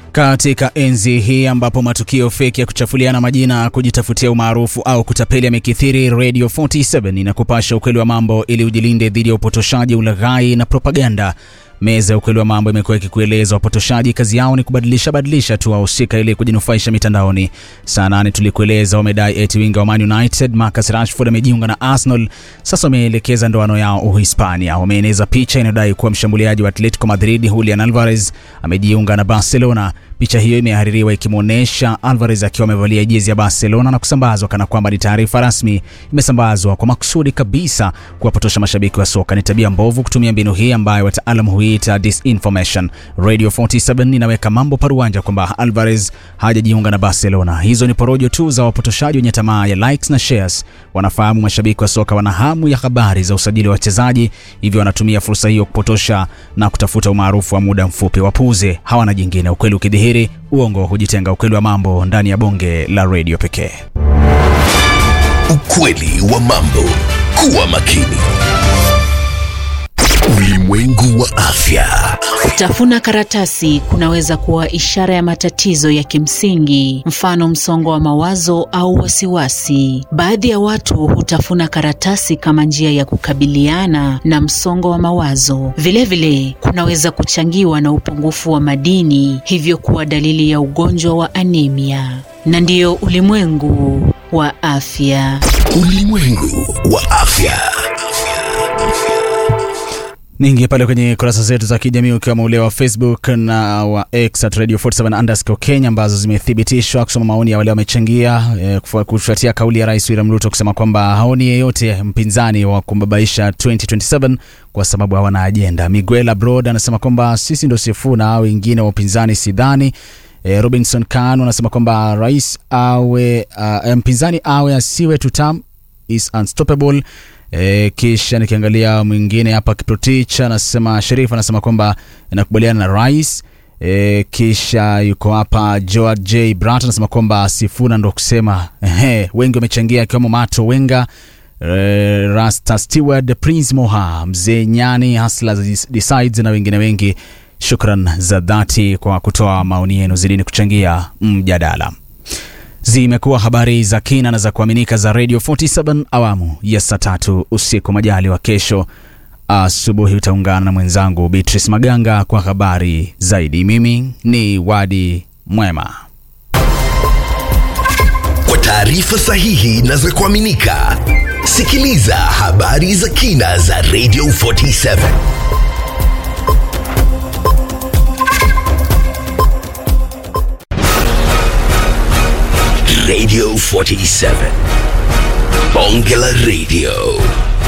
Katika enzi hii ambapo matukio feki ya kuchafuliana majina, kujitafutia umaarufu au kutapeli yamekithiri, Radio 47 inakupasha ukweli wa mambo ili ujilinde dhidi ya upotoshaji, ulaghai na propaganda. Meza ya ukweli wa mambo imekuwa ikikueleza wapotoshaji kazi yao ni kubadilisha badilisha tu wahusika ili kujinufaisha mitandaoni. Saa nane tulikueleza wamedai eti winga wa Man United Marcus Rashford amejiunga na Arsenal, sasa wameelekeza ndoano yao Uhispania. Wameeneza picha inayodai kuwa mshambuliaji wa Atletico Madrid Julian Alvarez amejiunga na Barcelona. Picha hiyo imehaririwa ikimwonyesha Alvarez akiwa amevalia jezi ya Barcelona na kusambazwa kana kwamba ni taarifa rasmi. Imesambazwa kwa makusudi kabisa kuwapotosha mashabiki wa soka. Ni tabia mbovu kutumia mbinu hii ambayo wataalam huita disinformation. Radio 47 inaweka mambo paruanja kwamba Alvarez hajajiunga na Barcelona. Hizo ni porojo tu za wapotoshaji wenye tamaa ya likes na shares. Wanafahamu mashabiki wa soka wana hamu ya habari za usajili wa wachezaji, hivyo wanatumia fursa hiyo kupotosha na kutafuta umaarufu wa muda mfupi. Wapuuze, hawana jingine. Ukweli ukidhihiri, uongo hujitenga. Ukweli wa mambo ndani ya bonge la redio pekee. Ukweli wa mambo. Kuwa makini. Ulimwengu wa afya. Kutafuna karatasi kunaweza kuwa ishara ya matatizo ya kimsingi, mfano msongo wa mawazo au wasiwasi. Baadhi ya watu hutafuna karatasi kama njia ya kukabiliana na msongo wa mawazo. Vilevile vile, kunaweza kuchangiwa na upungufu wa madini, hivyo kuwa dalili ya ugonjwa wa anemia. Na ndiyo ulimwengu wa afya. Ulimwengu wa afya. Ningi pale kwenye kurasa zetu za kijamii ukiwemo ule wa Facebook na wa X at Radio 47 underscore Kenya ambazo zimethibitishwa kusoma maoni ya wale wamechangia eh, kufuatia kauli ya Rais William Ruto kusema kwamba haoni yeyote mpinzani wa kumbabaisha 2027 kwa sababu hawana ajenda. Miguel Abroad anasema kwamba sisi ndio Sifuna, wengine wa upinzani sidhani. E, Robinson Khan anasema kwamba rais awe uh, mpinzani awe asiwe tutam is unstoppable. E, kisha nikiangalia mwingine hapa Kiprotich anasema Sharif anasema kwamba inakubaliana na rais. E, kisha yuko hapa Joad J Brat anasema kwamba Sifuna ndo kusema ehe, wengi wamechangia akiwemo Mato Wenga e, Rasta Steward Prince Moha Mzee Nyani Hasla Decides na wengine wengi. Shukran za dhati kwa kutoa maoni yenu, zidini kuchangia mjadala. Zimekuwa habari za kina na za kuaminika za Radio 47 awamu ya saa tatu usiku. Majali wa kesho asubuhi utaungana na mwenzangu Beatrice Maganga kwa habari zaidi. Mimi ni Wadi Mwema. Kwa taarifa sahihi na za kuaminika, sikiliza habari za kina za Radio 47. Radio 47. Bonge la Radio.